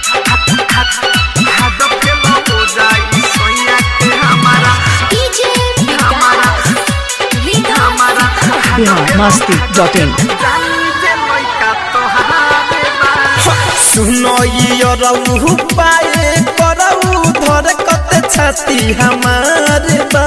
बिहार मस्ती डॉट इन सुनो रऊ पाए करऊ धर कत छाती हमारे बा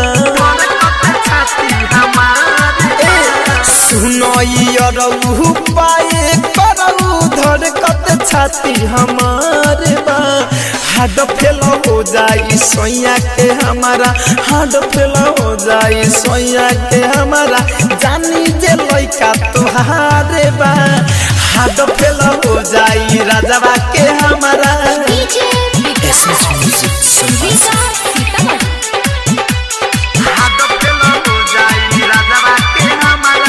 ए, सुनो रऊ पाए करऊ धर कत छाती हमारे बा हाड फेल हो जाई सोया के हमारा हाड फेल हो जाई सोया के हमारा जानी जे लइका तोहारे बा हाड फेल हो जाई राजवा के हमारा डीजे विकास विकास सीतामढ़ी हाड फेल हो जाई राजवा के हमारा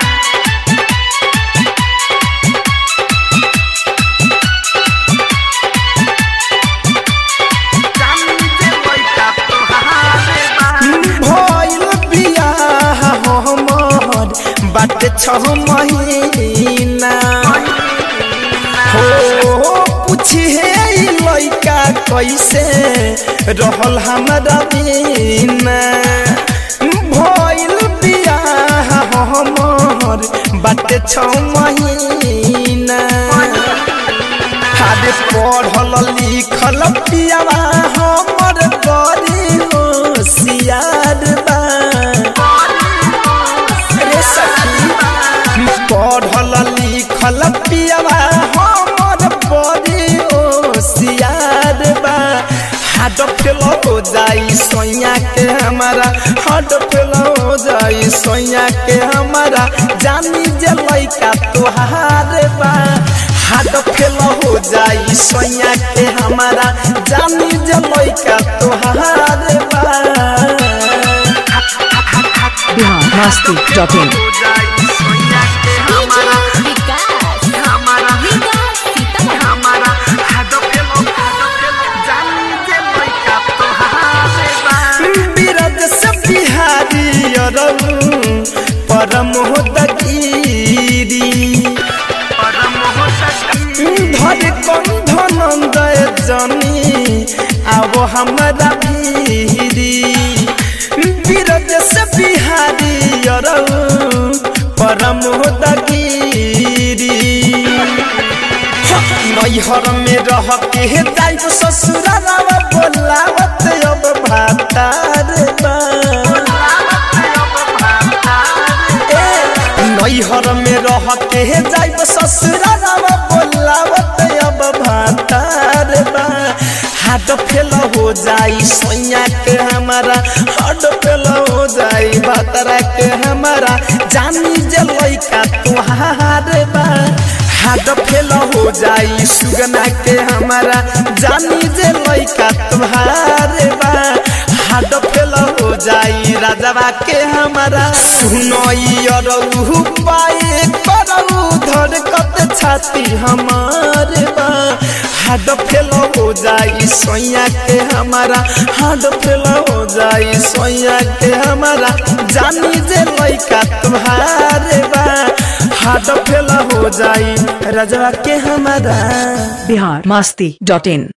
भइल बियाह हमर बाटे छह महीना हो पूछी हे ई लइका कैसे रहल हमरा बिना भइल बियाह हमर बाटे छह महीना हारे पढ़ल लिखल पियावा हमर बड़ी होशियार बा रे सखी पढ़ल लिखल पियावा हमर बड़ी होशियार बा हाड फेल हो जाई सोया के हमारा हाड फेल हो जाई सोया के हमारा जानी जे लइका तोहार बा हाड फेल हो जाई सोया के हमारा जानी जे लइका तोहार बा बिहार मस्ती dot in DJ Vikas Vikas Sitamarhi बिरद से बिहारी अरऊ परम दगिरी धर कंधन जनी अब हमरा भीरी बिरद से बिहारी अरऊ परम दगिरी नैहर में रह के जाइब ससुरावा बोलावत अब भातार बा ए, नैहर में रह के जाइब ससुरावा बोलावत अब भातार बा हाड फेल हो जाई सोया के हमारा हाड फेल हो जाई भातरा के हमारा जानी जे लइका तुहार बा हाड फेल हो जाई सुगना के हमारा जानी जे लइका तुहार बा हाड फेल हो जाई राजवा के हमारा सुनई अरऊ पाए करऊ धर कत छाती हमारे बा हाड फेल हो जाई सोया के हमारा हाड फेल हो जाई सोया के हमारा जानी जे लइका तुम्हारे बा हाड फेल हो जाई राजवा के हमारा बिहार मस्ती डॉट इन